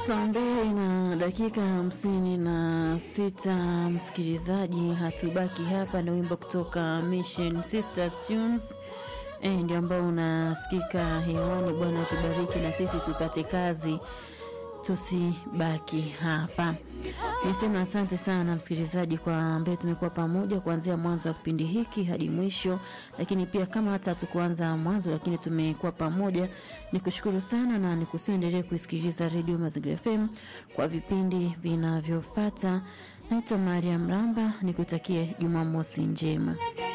Saa mbili na dakika hamsini na sita msikilizaji, hatubaki hapa. Ni wimbo kutoka Mission Sisters Tunes e, ndio ambao unasikika hewani. Bwana tubariki na sisi tupate kazi, tusibaki hapa. Nisema asante sana msikilizaji kwa ambaye tumekuwa pamoja kuanzia mwanzo wa kipindi hiki hadi mwisho, lakini pia kama hata hatukuanza mwanzo, lakini tumekuwa pamoja. Nikushukuru sana na nikusiendelee kuisikiliza redio Mazingira FM kwa vipindi vinavyofuata. Naitwa Mariam Ramba, nikutakie Jumamosi njema.